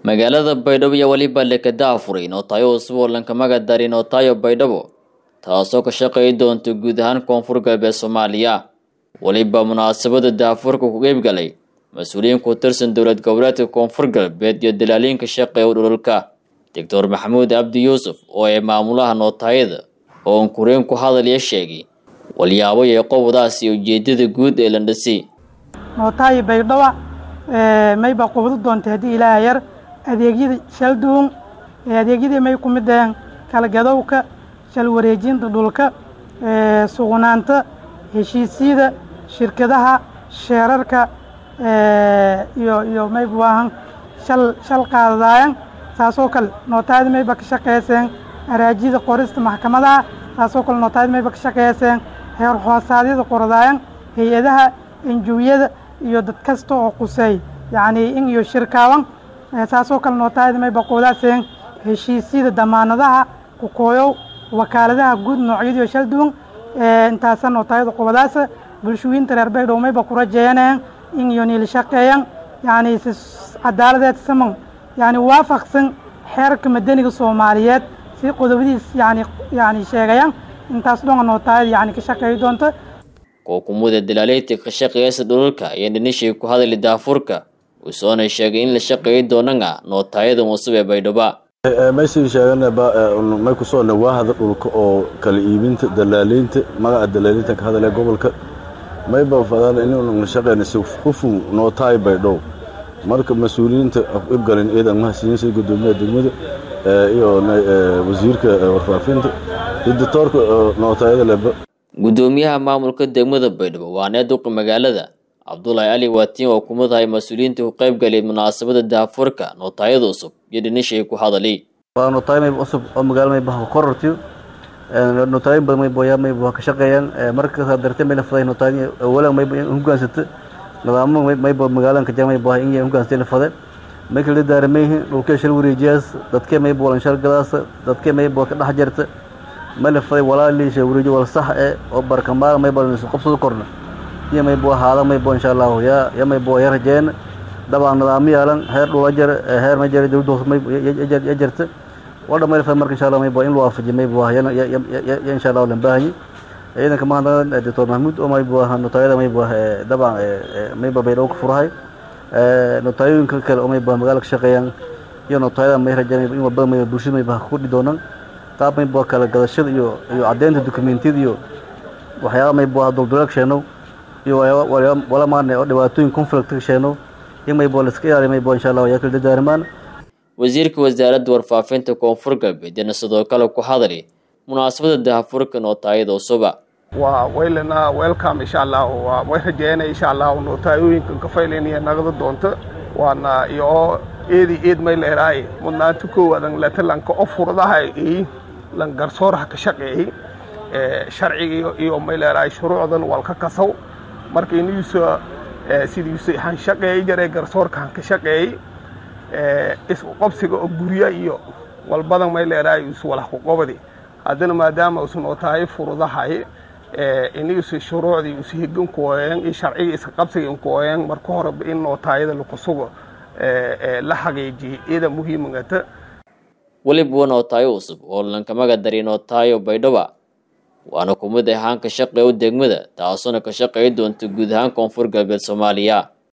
magaalada baydhabo iyo weliba lekada afuray nootayo cusub oo lankamaga dari nootayo baydhabo taasoo ka shaqeey doonta guud ahaan koonfur galbeed soomaaliya weliba munaasabada daafurka ku qeybgalay mas-uuliyiin ku tirsan dowlad goboleedka koonfur galbeed iyo dalaaliinka shaqeeya dhululka doctor maxamuud cabdi yuusuf oo ay maamulaha nootayada oo unkureen ku hadalya sheegay walyaabo iyo qobadaas iyo ujeedada guud ee landhasi nootaayo baydhaba mayba qubadu doontay haddii ilaaha yar adeegyada shalduun adeegyadii may ku mid aheen kalagadowka shal wareejinta dhulka sugnaanta heshiisyada shirkadaha sheerarka iyo iyo mayba waahan shal shal qaadadaayan saasoo kale nootaayada mayba ka shaqeyseen araajida qorista maxkamadaha saasoo kale nootaayada mayba ka shaqeyseen heer hoosaadyada qorodaayan hay-adaha enjuwiyada iyo dad kasta oo quseey yacni in iyo shirkaaban saasoo kale nootaayada mayba qoodaaseen heshiisyada damaanadaha kukooyow wakaaladaha guud noocyadiio shal duwan intaasa nootaayada qobadaasa bulshooyinta reer baydhow mayba ku rajeeyaneen in iyo niil shaqeeyan yacni si cadaaladeed saman yacni waafaqsan xeerarka madaniga soomaaliyeed si qodobadiis yani yani sheegayaan intaas dhonga nootaayada yani ka shaqeeyi doonta kookumada dalaaleydka ka shaqeeyasa dhulalka ayaa dhanishay ku hadali daafurka usoona sheegay in la shaqeeyi doonana nootaayada cusub ee baydhaba meeshii sheeganaba may ku soo dhawaahada dhulka oo kala iibinta dalaaliinta magaca dalaaliinta ka hadalaya gobolka mayba fadaan inuu shaqeyna si hufun nootaay baydhow marka mas-uuliyiinta ibgalin ciidan mahadsiinsa gudoomiyaha degmada iyo wasiirka warfaafinta iyo doctoorka nootaayada leba gudoomiyaha maamulka degmada baydhabo waa needuqa magaalada cabdulaahi ali waatiin oo kuma tahay mas-uuliyiinta ku qayb galay munaasabada daafurka nootaayada cusub iyo dhanishay ku hadalay waa nootaayo mayb cusub oo magaalo mayba ha korortiyo nootaayin badan mayba yaa mayba ka shaqeeyaan markasaa dartee mayla faday nootaayin awalan mayba hogaansata nidaamo mayba magaalan kaja mayba in hogaansatay la fade may kala daaramayhin dhulkee shal wareejiyaas dadkee mayba walan shal gadaasa dadkee mayba ka dhex jarta mayla faday walaalii shal wareeji wal sax e oo barkamaal mayba qabsado korna iyo mayba haada mayba insha allahu yaa ya mayba ya rajeena dabcan nidaamo yaalan heer dhula jar heer ma jara dowladda hoose mayba ya jarta wadha mayla faday marka insha allah mayba in loo waafajiyo mayba ya insha allahu lan baahanyi ciidanka mahadnaqan doctor mahmuud oo mayba notaayada mayba dabcan mayba baydhabo ka furahay notaayooyinka kale oo mayba magaala ka shaqeeyaan iyo notaayada may rajeen in walbada mayba bulshada mayba ku kordhi doonaan qaab mayba kala gadashada iyo iyo caddeynta dokumentiyada iyo waxyaaba mayba dulduleeg sheenow iyo wala maarne oo dhibaatooyin conflict ka sheenow in mayba la iska ilaaliyo mayba insha allah yaa kala dadaarimaan wasiirka wasaaradda warfaafinta koonfur galbeedna sidoo kale ku hadali munaasabada daafurka nootaayada cusuba waa waylana welcome insha allah waa way rajeynaya insha allah nootayooyinkan ka faylaynaya nagada doonta waana iyo eedi eed may leeraay mudnaanta koowadan latalanka o furadaha i lan garsooraha ka shaqeeyey sharciga iyo may leeraay shuruucdan walka kasaw marka inuusa sidiisa han shaqeeyey jare garsoorka han ka shaqeeyey isku qabsiga oo gurya iyo walbadan may leeraay is walax ku qobadi haddana maadaama usan nootaayo furudahay inuusa shuruucdii usa higan kuoyeen iyo sharciga iska qabsiga kuoyeen marka horeba in nootaayada lakusugo la xaqiijiyey iyada muhiimagata weliba nootaayo cusub oo lankamaga dari nootaayo baydhaba waana kumid ahaan ka shaqeeya degmada taasuna ka shaqeey doonta guud ahaan koonfur galbeed soomaaliya